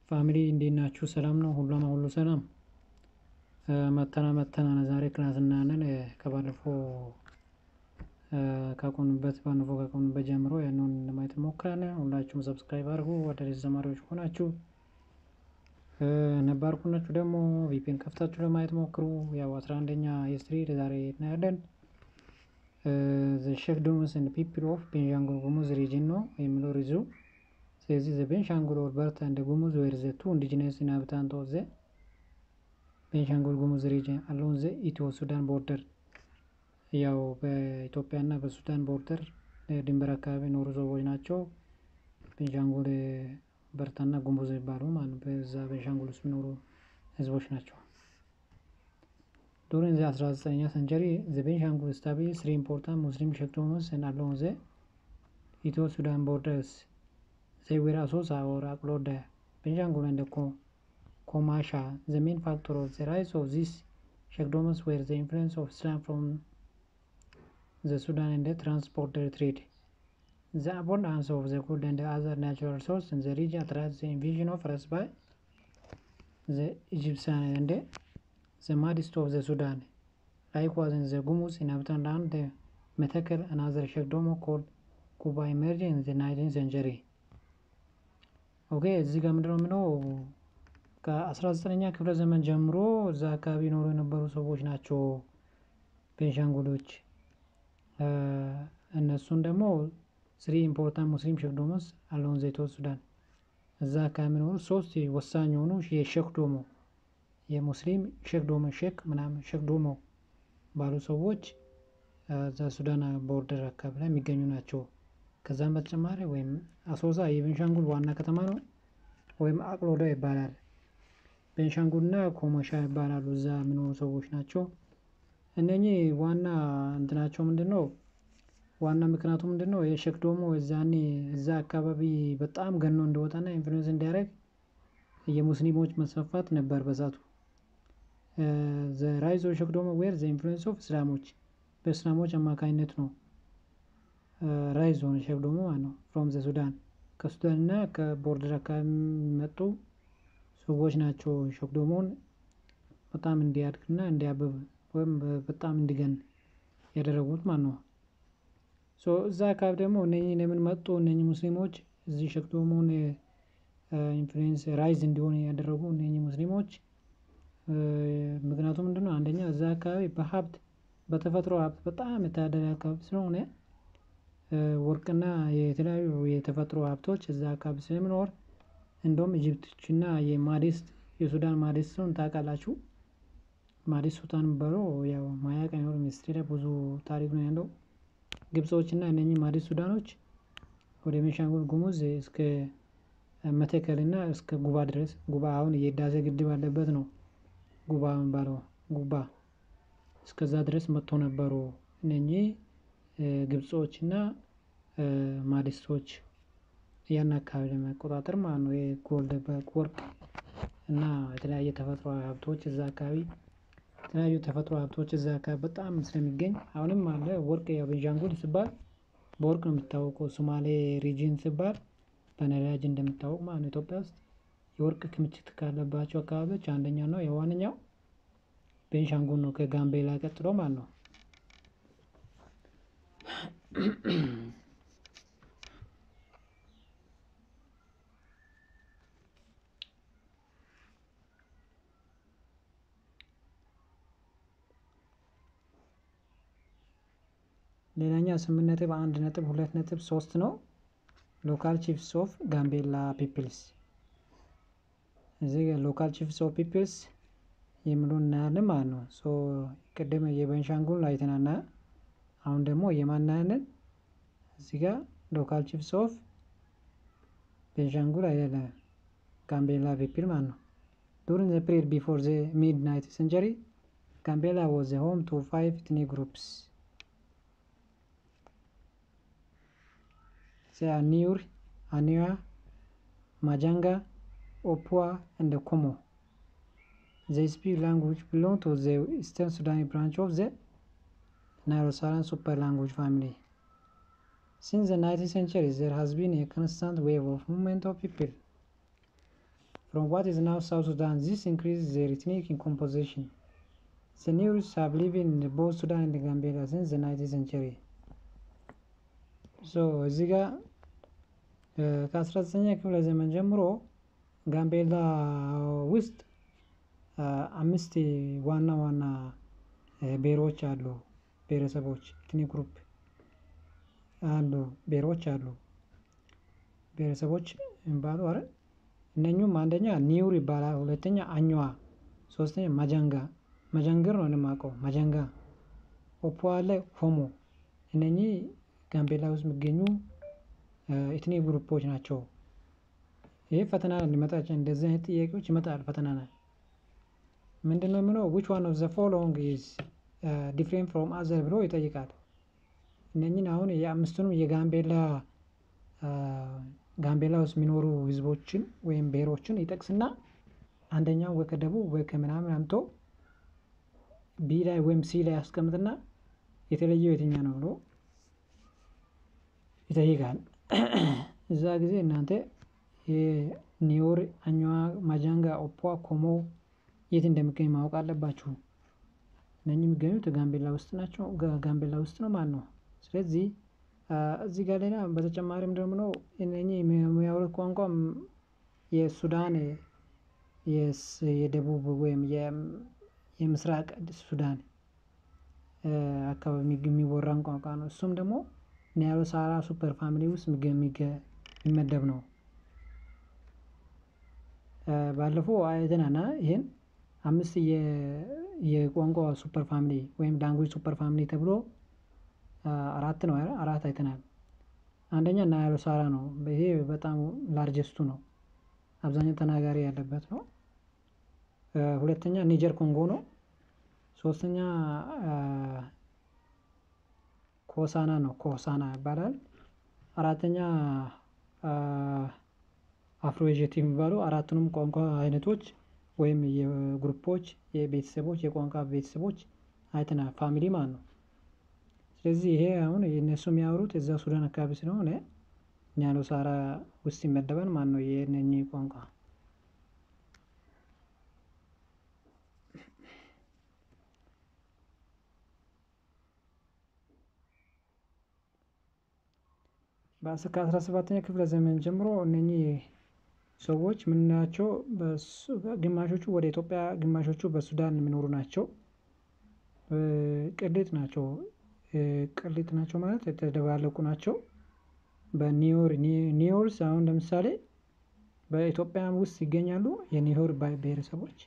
ፋሚሊ እንዴት ናችሁ? ሰላም ነው? ሁሉም ሁሉ ሰላም? መተና መተና ዛሬ ክላስ እናያለን። ከባለፈው ካቆምንበት ባለፈው ካቆምንበት ጀምሮ ያንን ለማየት እንሞክራለን። ሁላችሁም ሰብስክራይብ አድርጉ። አዳዲስ ተማሪዎች ሆናችሁ ነባር ሆናችሁ ደግሞ ቪፒኤን ከፍታችሁ ለማየት ሞክሩ። ያው አስራ አንደኛ ሂስትሪ ዛሬ እናያለን። ዘ ሼክዶምስ ኤንድ ፒፕል ኦፍ ቤንሻንጉል ጉሙዝ ሪጅን ነው የሚለው ሪዙ ስለዚህ ዘ ቤንሻንጉል ኦር በርታ እንደ ጉሙዝ ዌር ዘ ቱ ኢንዲጂነስ ኢንሃቢታንት ኦፍ ዘ ቤንሻንጉል ጉሙዝ ሪጅን አሎን ዘ ኢትዮ ሱዳን ቦርደር ያው በኢትዮጵያና በሱዳን ቦርደር ድንበር አካባቢ የኖሩ ሰዎች ናቸው። ቤንሻንጉል በርታና ጉሙዝ የሚባሉ ማለት ነው። በዛ ቤንሻንጉል ውስጥ የሚኖሩ ህዝቦች ናቸው። ዱሪንግ ዘ 19ኛ ሰንቸሪ ዘ ቤንሻንጉል ስታብሊሽ ስሪ ኢምፖርታንት ሙስሊም ሼክዶምስ ኤንድ አሎን ዘ ኢትዮ ሱዳን ቦርደርስ ዘይ ዌር አሶሳ ኦር አቅሎደ ቤንሻንጉል ኤንድ ኮማሻ ዘ ሜን ፋክተር ኦፍ ዘ ራይዝ ኦፍ ዚስ ሼክዶምስ ዌር ዘ ኢንፍሉዌንስ ኦፍ ኢስላም ፍሮም the Sudan and the trans-border trade. The abundance of the gold and the other natural resources in the region attracts the invasion of us by the Egyptians and the, the Mahdist of the Sudan. Likewise, in the Gumus inhabitant land, the Metekel and other Shekdomo called Kuba emerged in the 19th century. ኦኬ እዚህ ጋር ምንድነው የምለው ከ19ኛ ክፍለ ዘመን ጀምሮ እዛ አካባቢ ይኖሩ የነበሩ ሰዎች ናቸው ቤንሻንጉሎች። እነሱን ደግሞ ስሪ ኢምፖርታንት ሙስሊም ሼክዶሞስ አለውን ዘይቶ ሱዳን እዛ አካባቢ የሚኖሩ ሶስት ወሳኝ የሆኑ የሼክዶሞ የሙስሊም ሼክዶሞ ሼክ ምናምን ሼክዶሞ ባሉ ሰዎች እዛ ሱዳን ቦርደር አካባቢ ላይ የሚገኙ ናቸው። ከዛም በተጨማሪ ወይም አሶሳ የቤንሻንጉል ዋና ከተማ ነው፣ ወይም አቅሎዳ ይባላል። ቤንሻንጉልና ኮሞሻ ይባላሉ። እዛ የሚኖሩ ሰዎች ናቸው። እነኚህ ዋና እንትናቸው ምንድን ነው? ዋና ምክንያቱ ምንድን ነው? የሼክ ዶሞ እዛኔ እዛ አካባቢ በጣም ገኖ እንደወጣና ኢንፍሉዌንስ እንዲያደርግ የሙስሊሞች መስፋፋት ነበር በዛቱ። ዘ ራይዝ ኦፍ ሼክ ዶሞ ዌር ዘ ኢንፍሉዌንስ ኦፍ እስላሞች በእስላሞች አማካኝነት ነው ራይዝ ሆነ ሼክ ዶሞ ማለት ነው። ፍሮም ዘ ሱዳን ከሱዳን እና ከቦርደር አካባቢ የሚመጡ ሰዎች ናቸው ሼክ ዶሞን በጣም እንዲያድግና እንዲያብብ ወይም በጣም እንዲገን ያደረጉት ማለት ነው። ሶ እዛ አካባቢ ደግሞ እነኚህ ለምን መጡ? እነኚህ ሙስሊሞች እዚህ ሼክዶሞን ኢንፍሉዌንስ ራይዝ እንዲሆን ያደረጉ እነኚህ ሙስሊሞች ምክንያቱም ምንድነው? አንደኛ እዛ አካባቢ በሀብት በተፈጥሮ ሀብት በጣም የታደለ አካባቢ ስለሆነ ወርቅና የተለያዩ የተፈጥሮ ሀብቶች እዛ አካባቢ ስለሚኖር እንደውም ኢጅፕቶችና የማዲስት የሱዳን ማዲስትን ታውቃላችሁ። ማዲስ ሱልጣን የሚባለው ያው ማያቅ አይኖር ሚኒስትሪ ላይ ብዙ ታሪክ ነው ያለው። ግብጾች እና እነኚህ ማዲስ ሱዳኖች ወደ ቤንሻንጉል ጉሙዝ እስከ መተከል እና እስከ ጉባ ድረስ ጉባ አሁን የህዳሴ ግድብ ያለበት ነው። ጉባ የሚባለው ጉባ እስከዛ ድረስ መጥቶ ነበሩ። እነኚህ ግብጾች እና ማዲስቶች ያን አካባቢ ለመቆጣጠር ማለት ነው። የጎልድ ወርቅ እና የተለያየ ተፈጥሮ ሀብቶች እዛ አካባቢ የተለያዩ ተፈጥሮ ሀብቶች እዛ አካባቢ በጣም ስለሚገኝ አሁንም አለ። ወርቅ ያው ቤንሻንጉል ሲባል በወርቅ ነው የሚታወቀው። ሶማሌ ሪጅን ሲባል በነዳጅ እንደሚታወቅ ማለት ነው። ኢትዮጵያ ውስጥ የወርቅ ክምችት ካለባቸው አካባቢዎች አንደኛው ነው የዋነኛው ቤንሻንጉል ነው፣ ከጋምቤላ ቀጥሎ ማለት ነው። ሌላኛው ስምንት ነጥብ አንድ ነጥብ ሁለት ነጥብ ሶስት ነው። ሎካል ቺፍስ ኦፍ ጋምቤላ ፒፕልስ እዚህ ሎካል ቺፍስ ኦፍ ፒፕልስ የሚሉ እናያለን ማለት ነው። ሶ ቅድም የቤንሻንጉል አይተናና አሁን ደግሞ የማን እናያለን? እዚህ ጋር ሎካል ቺፍስ ኦፍ ቤንሻንጉል አይደለም ጋምቤላ ፒፕል ማለት ነው። ዱሪንግ ዘ ፒሪድ ቢፎር ዘ ሚድ ናይንት ሴንቸሪ ጋምቤላ ዋዝ ዘ ሆም ቱ ፋይቭ ኢትኒክ ግሩፕስ They are Nur, Anua, Majanga, Opua, and Komo. They speak language belong to the Eastern Sudani branch of the Nilo-Saharan super language family. Since the 19th century, there has been a constant wave of movement of people from what is now South Sudan. This increases their ethnic composition. The Negroes have lived in both Sudan and Gambia since the 19th century. So እዚህ ጋር ከ19ኛ ክፍለ ዘመን ጀምሮ ጋምቤላ ውስጥ አምስት ዋና ዋና ብሔሮች አሉ፣ ብሔረሰቦች ኢትኒክ ግሩፕ አሉ፣ ብሔሮች አሉ፣ ብሔረሰቦች የሚባሉ አረ እነኙም አንደኛ ኒውር ይባላል፣ ሁለተኛ አኝዋ፣ ሶስተኛ ማጃንጋ መጀንግር ነው የማውቀው መጀንጋ፣ ኦፖ አለ፣ ሆሞ እነኚህ ጋምቤላ ውስጥ የሚገኙ ኢትኒክ ግሩፖች ናቸው። ይህ ፈተና ሊመጣ እንደዚህ አይነት ጥያቄዎች ይመጣል። ፈተና ነ ምንድን ነው የምለው ዊች ዋን ኦፍ ዘ ፎሎዊንግ ኢዝ ዲፍሬንት ፍሮም አዘር ብሎ ይጠይቃል። እነኝን አሁን የአምስቱንም የጋምቤላ ጋምቤላ ውስጥ የሚኖሩ ህዝቦችን ወይም ብሔሮችን ይጠቅስና አንደኛው ወይ ከደቡብ ወይ ከምናምን አምቶ ቢ ላይ ወይም ሲ ላይ ያስቀምጥና የተለየው የትኛ ነው ብሎ ይጠይቃል። እዛ ጊዜ እናንተ የኒዮር፣ አኝዋ፣ ማጃንጋ፣ ኦፖ፣ ኮሞ የት እንደሚገኝ ማወቅ አለባችሁ። እነኚህ የሚገኙት ጋምቤላ ውስጥ ናቸው። ጋምቤላ ውስጥ ነው ማለት ነው። ስለዚህ እዚህ ጋር ሌላ በተጨማሪም ደግሞ እነኚህ የሚያወሩት ቋንቋ የሱዳን የደቡብ ወይም የምስራቅ ሱዳን አካባቢ የሚወራን ቋንቋ ነው። እሱም ደግሞ ኒያሎ ሳራ ሱፐር ፋሚሊ ውስጥ የሚመደብ ነው። ባለፈው አይተናና ይህን አምስት የቋንቋ ሱፐር ፋሚሊ ወይም ላንጉጅ ሱፐር ፋሚሊ ተብሎ አራት ነው አራት አይተናል። አንደኛ ናያሎ ሳራ ነው። ይሄ በጣም ላርጀስቱ ነው። አብዛኛው ተናጋሪ ያለበት ነው። ሁለተኛ ኒጀር ኮንጎ ነው። ሶስተኛ ኮሳና ነው። ኮሳና ይባላል። አራተኛ አፍሮኤዥት የሚባሉ አራቱንም ቋንቋ አይነቶች ወይም የግሩፖች የቤተሰቦች የቋንቋ ቤተሰቦች አይተናል። ፋሚሊ ማለት ነው። ስለዚህ ይሄ አሁን የእነሱ የሚያወሩት እዛ ሱዳን አካባቢ ስለሆነ ኒያሎ ሳራ ውስጥ ይመደባል ማለት ነው። የእነኚህ ቋንቋ ከአስራ ሰባተኛ ክፍለ ዘመን ጀምሮ እነኚህ ሰዎች ምናቸው? ግማሾቹ ወደ ኢትዮጵያ፣ ግማሾቹ በሱዳን የሚኖሩ ናቸው። ቅሊጥ ናቸው። ቅሊጥ ናቸው ማለት የተደባለቁ ናቸው። በኒዮር ኒዮርስ አሁን ለምሳሌ በኢትዮጵያ ውስጥ ይገኛሉ የኒዮር ብሔረሰቦች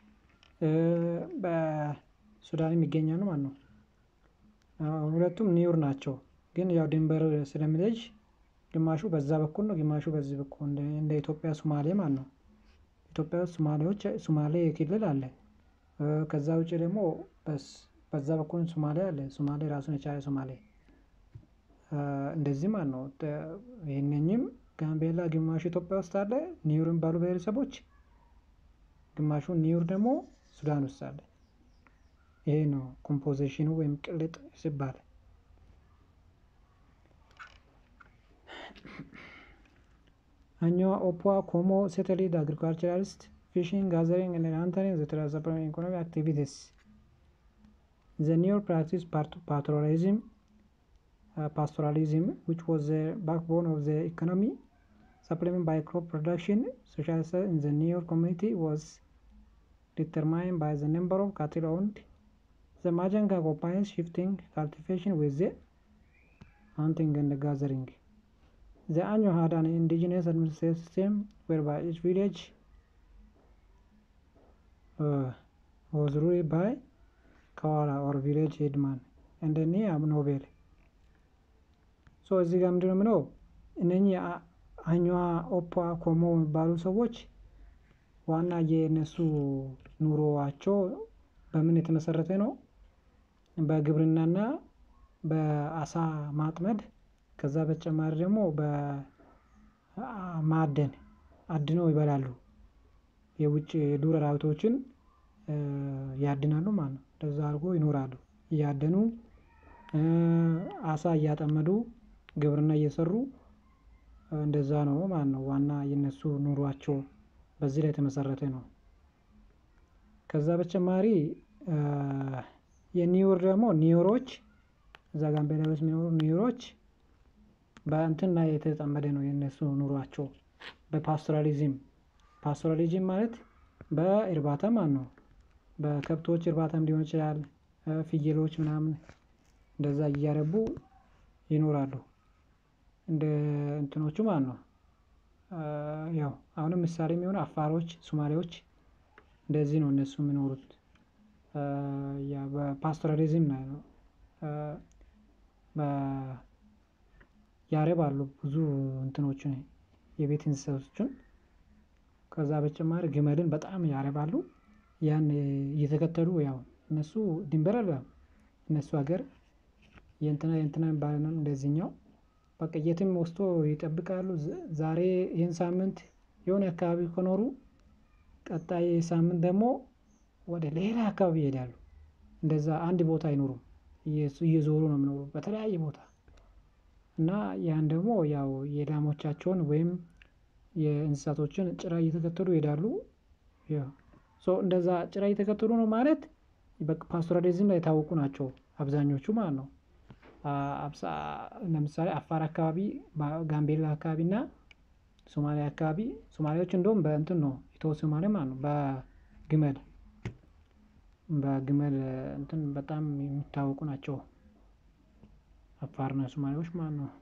በሱዳንም ይገኛሉ ማለት ነው። ሁለቱም ኒዮር ናቸው። ግን ያው ድንበር ስለሚለይ ግማሹ በዛ በኩል ነው፣ ግማሹ በዚህ በኩል እንደ ኢትዮጵያ ሶማሌ ማለት ነው። ኢትዮጵያ ውስጥ ሶማሌዎች ሶማሌ ክልል አለ። ከዛ ውጭ ደግሞ በዛ በኩል ሶማሌ አለ። ሶማሌ ራሱን የቻለ ሶማሌ እንደዚህ ማለት ነው። ይህንኝም ጋምቤላ ግማሹ ኢትዮጵያ ውስጥ አለ ኒውር የሚባሉ ብሔረሰቦች፣ ግማሹ ኒውር ደግሞ ሱዳን ውስጥ አለ። ይሄ ነው ኮምፖዚሽኑ ወይም ቅልጥ ሲባል Anywa, Opwa, Como settled agriculturalists, fishing, gathering, and hunting the transforming economic activities. The new practice pastoralism, uh, pastoralism, which was the backbone of the economy, supplemented by crop production, social status in the new community was determined by the number of cattle owned. The Majanga combines shifting cultivation with the hunting and gathering. The Anyo had an indigenous administrative system whereby each village uh, was ruled by Kawara or village headman and then ኖቤል ሶ እዚህ ጋር ምንድነው የምለው እነኚህ አኛዋ ኦፓ ኮሞ የሚባሉ ሰዎች ዋና የእነሱ ኑሮዋቸው በምን የተመሰረተ ነው? በግብርናና በአሳ ማጥመድ ከዛ በተጨማሪ ደግሞ በማዕደን አድነው ይበላሉ። የውጭ የዱር አራዊቶችን ያድናሉ ማለት ነው። እንደዛ አድርጎ ይኖራሉ። እያደኑ አሳ እያጠመዱ ግብርና እየሰሩ እንደዛ ነው ማለት ነው። ዋና የነሱ ኑሯቸው በዚህ ላይ የተመሰረተ ነው። ከዛ በተጨማሪ የኒውር ደግሞ ኒውሮች እዛ ጋምቤላ ውስጥ የሚኖሩ ኒውሮች በእንትን ላይ የተጠመደ ነው የነሱ ኑሯቸው በፓስቶራሊዝም ፓስቶራሊዝም ማለት በእርባታ ማለት ነው። በከብቶች እርባታም ሊሆን ይችላል። ፍየሎች ምናምን እንደዛ እያረቡ ይኖራሉ። እንደ እንትኖቹ ማለት ነው። ያው አሁንም ምሳሌ የሚሆነው አፋሮች ሱማሌዎች እንደዚህ ነው እነሱ የሚኖሩት። ያ በፓስቶራሊዝም ነው። ያረባሉ ብዙ እንትኖችን የቤት እንስሳቶችን ከዛ በተጨማሪ ግመልን በጣም ያረባሉ። ያን እየተከተሉ ያው እነሱ ድንበር አልባ እነሱ ሀገር የእንትና የእንትና ባይሆንም እንደዚህኛው በቃ የትም ወስዶ ይጠብቃሉ። ዛሬ ይሄን ሳምንት የሆነ አካባቢ ከኖሩ ቀጣይ ሳምንት ደግሞ ወደ ሌላ አካባቢ ይሄዳሉ። እንደዛ አንድ ቦታ አይኖሩም። እየዞሩ ነው የሚኖሩት በተለያየ ቦታ። እና ያን ደግሞ ያው የላሞቻቸውን ወይም የእንስሳቶችን ጭራ እየተከተሉ ይሄዳሉ። ያው ሶ እንደዛ ጭራ እየተከተሉ ነው ማለት በቃ ፓስቶራሊዝም ላይ የታወቁ ናቸው አብዛኞቹ ማለት ነው። ለምሳሌ አፋር አካባቢ ጋምቤላ አካባቢ እና ሶማሊያ አካባቢ ሶማሌዎች እንደውም በእንትን ነው ኢትዮ ሶማሌ ማለት ነው በግመል በግመል እንትን በጣም የሚታወቁ ናቸው። አፋርና ሶማሌዎች ማለት ነው።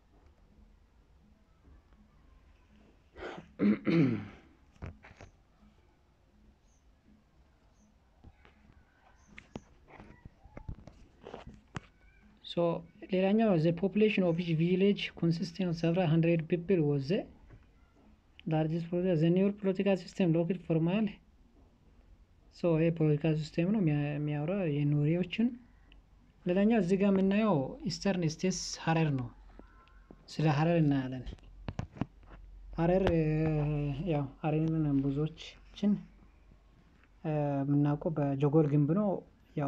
ሶ ሌላኛው ዘ ፖፑሌሽን ኦፍ ኢች ቪሌጅ ኮንሲስቲንግ ኦፍ ሰቨራል ሀንድሬድ ፒፕል ዋዝ ዘ ላርጀስት ዘ ኒውር ፖለቲካል ሲስተም ሎክድ ፎርማል ሶ ይሄ ፖለቲካ ሲስቴም ነው የሚያወራው የኑሪዎችን። ሌላኛው እዚህ ጋር የምናየው ኢስተርን ስቴትስ ሀረር ነው። ስለ ሀረር እናያለን። ሀረር ያው ሀረርን ብዙዎቻችን የምናውቀው በጀጎል ግንብ ነው። ያው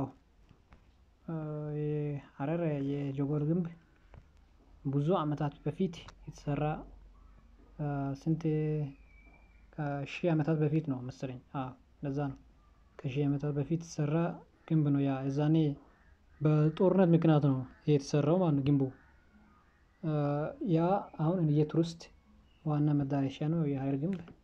ሀረር የጀጎል ግንብ ብዙ አመታት በፊት የተሰራ ስንት ከሺህ አመታት በፊት ነው መሰለኝ አዎ እንደዛ ነው። ከሺህ አመታት በፊት የተሰራ ግንብ ነው ያ የዛኔ በጦርነት ምክንያት ነው የተሰራው ማለት ነው ግንቡ። ያ አሁን የቱሪስት ዋና መዳረሻ ነው የሀረር ግንብ